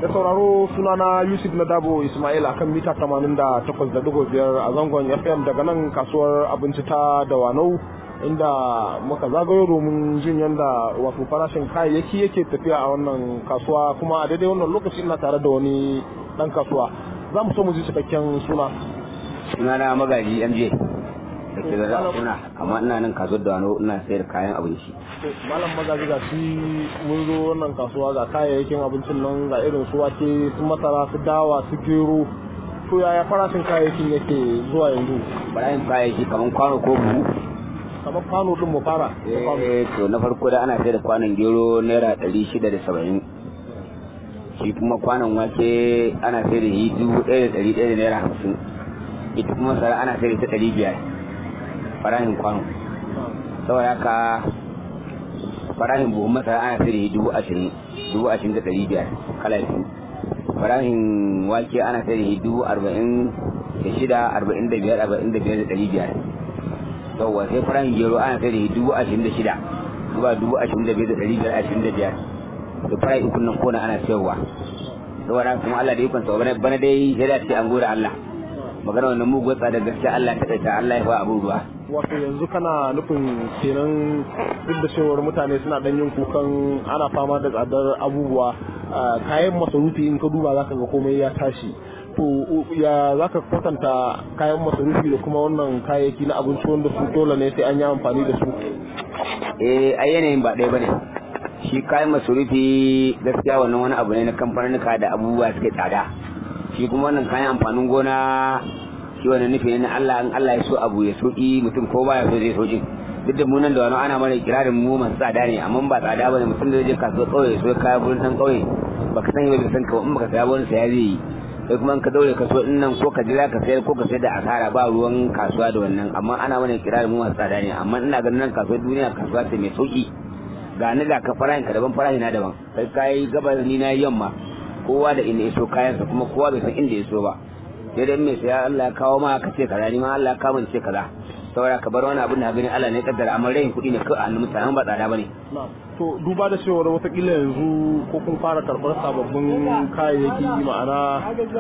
da sauraro sunana yusuf na dabo ismail akan mita 88.5 a zangon fm daga nan kasuwar abinci ta dawanau inda muka zagayo domin jin yadda wato farashin kayayyaki yake tafiya a wannan kasuwa kuma a daidai wannan lokaci ina tare da wani dan kasuwa za mu so mu ji cikakken suna sunana magaji mj da ke zara suna amma ina nan kasuwar da wano ina sayar kayan abinci malam magaji ga shi mun zo wannan kasuwa ga kayayyakin abincin nan ga irin su wake su masara su dawa su gero to yaya farashin kayayyakin yake zuwa yanzu barayin kayayyaki kamar kwano ko buhu kamar kwano din mu fara eh to na farko da ana sayar da kwanon gero naira ɗari shida da saba'in shi kuma kwanon wake ana sayar da shi dubu ɗaya da ɗari ɗaya da naira hamsin ita kuma masara ana sayar da ta ɗari biyar farahin kwano saboda haka farahin buhun masara ana sayar da dubu ashirin dubu ashirin da ɗari biyar kala biyu farahin wake ana sayar da dubu arba'in da shida arba'in da biyar arba'in da biyar da ɗari biyar yawwa sai farahin gero ana sayar da dubu ashirin da shida zuwa dubu ashirin da biyar da ɗari biyar ashirin da biyar da farahin ukun nan kona ana sayarwa saboda kuma Allah da ikon sa bana dai sai da ce an gode Allah magana wannan mugun tsada gaskiya Allah ta kaita Allah ya fa abin ruwa wato yanzu kana nufin kenan duk da cewar mutane suna dan yin kukan ana fama da tsadar abubuwa kayan masarufi in ka duba zaka ga komai ya tashi to ya zaka kwatanta kayan masarufi da kuma wannan kayayyaki na abinci wanda su dole ne sai an yi amfani da su eh a yanayin ba ɗaya bane shi kayan masarufi gaskiya wannan wani abu ne na kamfanuka da abubuwa suke tsada shi kuma wannan kayan amfanin gona shi wannan nufi ne na Allah in Allah ya so abu ya soki mutum ko baya so zai soki duk da mu nan da wani ana mana kirarin mu masu tsada ne amma ba tsada bane mutum da zai je kasuwar kauye so kaya gurin dan kauye baka sani ba bai san ka in baka saya wani saya zai yi kai kuma in ka daure kaso in nan ko ka jira ka sayar ko ka sayar da asara ba ruwan kasuwa da wannan amma ana mana kirarin mu masu tsada ne amma ina ganin nan kasuwar duniya kasuwa ce mai sauki ga ni ga ka farahin ka daban farahin na daban kai kai gabar ni na yamma kowa da inda ya so kayansa kuma kowa bai san inda ya so ba sai dai mai saya Allah ya kawo ma ka ce kaza ni ma Allah ya kawo ce kaza saboda ka bar wani abin da gani Allah ne ya kaddara amma rayin kuɗi ne kawai a hannun mutane ba tsada bane to duba da cewar watakila yanzu ko kun fara karɓar sababbin kayayyaki ma'ana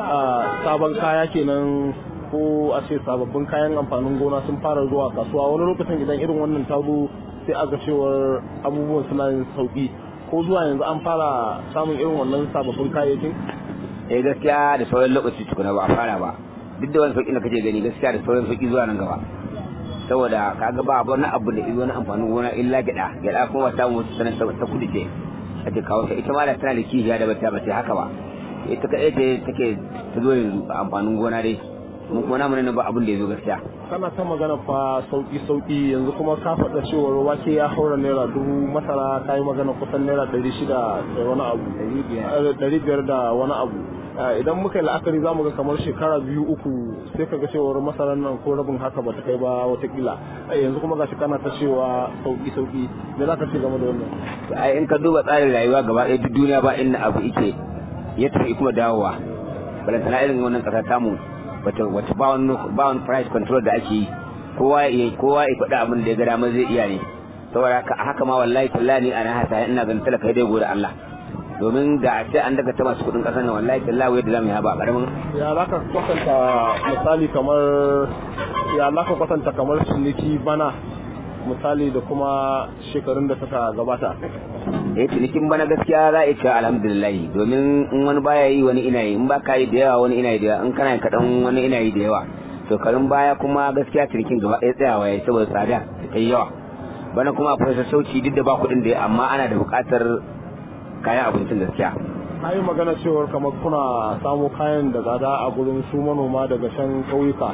sabon kaya kenan ko a ce sababbin kayan amfanin gona sun fara zuwa kasuwa wani lokacin idan irin wannan ta zo sai a ga cewar abubuwan suna yin sauki ko zuwa yanzu an fara samun irin wannan sababbin kayayyakin eh gaskiya da sauran lokaci tukuna ba a fara ba duk da wani sauki da kake gani gaskiya da sauran sauki zuwa nan gaba saboda kaga ba wani abu da izo na amfanin gona illa gyada gyada kuma ta mu sanar ta kudi ce ake kawo ta ita ma da tana da kihiya da bata bata haka ba ita kadai ce take ta zo yanzu a amfanin gona dai mun kuma namu ne ba abin da yazo gaskiya kana ta magana fa sauki sauki yanzu kuma ka faɗa cewar wake ya haura naira dubu masara ka yi magana kusan naira ɗari shida da wani abu ɗari biyar da wani abu idan muka yi la'akari za mu ga kamar shekara biyu uku sai ka ga cewar masarar nan ko rabin haka ba ta kai ba watakila yanzu kuma gashi kana ta cewa sauki sauki me za ka ce game da wannan ai in ka duba tsarin rayuwa gaba ɗaya duk duniya ba inda abu ike ya tafi kuma dawowa balantana irin wannan ƙasa tamu wata wata ba wani ba wani price control da ake yi kowa ya kowa ya faɗi abin da ya ga dama zai iya ne saboda haka haka ma wallahi tallahi ana hasa ina ganin talaka dai gode Allah domin da a ce an daga ta masu kudin kasar nan wallahi tallahi yadda zamu yi ba karamin ya za ka kwatanta misali kamar ya za ka kwatanta kamar ciniki bana misali da kuma shekarun da suka gabata eh cinikin bana gaskiya za a ce alhamdulillah domin in wani baya yi wani ina yi in ba ka yi da yawa wani ina yi da yawa in kana kaɗan wani ina yi da yawa shekarun baya kuma gaskiya cinikin gaba ɗaya tsayawa ya saboda tsada da ta yi yawa bana kuma akwai sassauci duk da ba kuɗin da amma ana da buƙatar kayan abincin gaskiya a yi magana cewar kamar kuna samo kayan da tsada a gurin su manoma daga shan ƙauyuka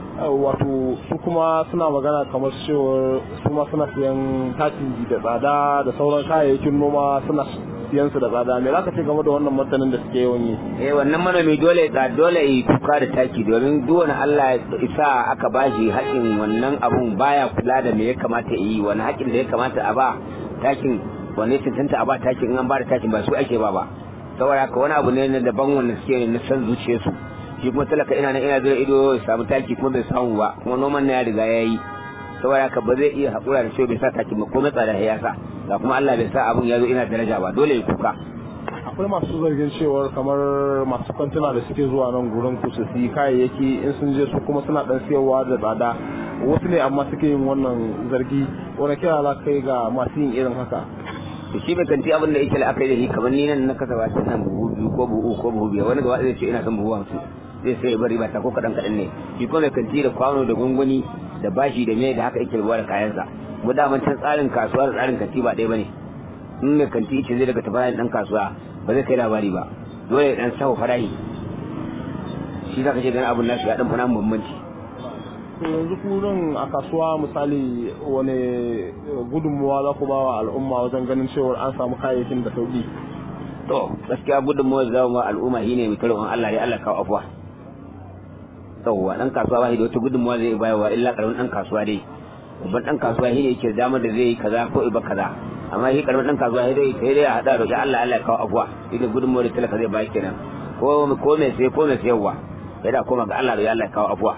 wato su kuma suna magana kamar cewar su ma suna siyan takin da tsada da sauran kayayyakin noma suna siyan su da tsada me zaka ce game da wannan martanin da suke yawan yi eh wannan manomi dole ga dole yi kuka da taki domin duk wani Allah isa aka bashi haƙin wannan abun baya kula da me ya kamata yi wani haƙin da ya kamata a ba takin wani cancanta a ba takin in an ba da takin ba su ake ba ba saboda haka wani abu ne na daban wanda suke na san zuciyarsu shi kuma talaka ina nan ina zira ido ya samu taki kuma bai samu ba kuma noman na ya riga ya yi saboda haka ba zai iya haƙura da cewa bai sa taki ba ko na tsada ya sa ga kuma Allah bai sa abun ya zo ina daraja ba dole ya kuka akwai masu zargin cewar kamar masu kwantuna da suke zuwa nan gurin ku su yi kayayyaki in sun je su kuma suna dan siyarwa da tsada wasu ne amma suke yin wannan zargi wani kira za kai ga masu yin irin haka to shi bai kanti abin da yake la'akari da shi kamar ni nan na kasa ba ta nan buhu biyu ko buhu ko buhu biyar wani gaba zai ce ina son buhu hamsin zai sai bari ba ta ko kaɗan kaɗan ne shi kuma mai kanti da kwano da gwangwani da bashi da mai da haka yake rubuwa da kayansa mu da can tsarin kasuwa da tsarin kanti ba ɗaya ba ne in mai kanti ce zai daga tafayan ɗan kasuwa ba zai kai labari ba dole ya ɗan sahu farahi shi za ka ce ganin abin nasu ya ɗan fana bambanci yanzu kurin a kasuwa misali wani gudunmuwa za ku ba wa al'umma wajen ganin cewar an samu kayayyakin da sauki to gaskiya gudunmuwar za mu al'umma shine mai tarwon Allah ya Allah kawo afuwa yawwa dan kasuwa ba shi da wata gudunmuwa zai bayarwa illa karamin dan kasuwa dai babban dan kasuwa shi ne yake damar da zai yi kaza ko iba kaza amma shi karamin dan kasuwa sai dai sai dai a hada da Allah Allah ya kawo afuwa ita gudunmuwar da talaka zai bayar kenan ko ko mai sai ko mai sayarwa sai da koma ga Allah da Allah ya kawo afuwa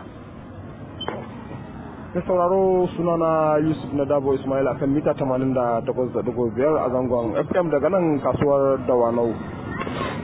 ta sauraro sunana yusuf na dabo ismail akan mita 88.5 a zangon fm daga nan kasuwar dawanau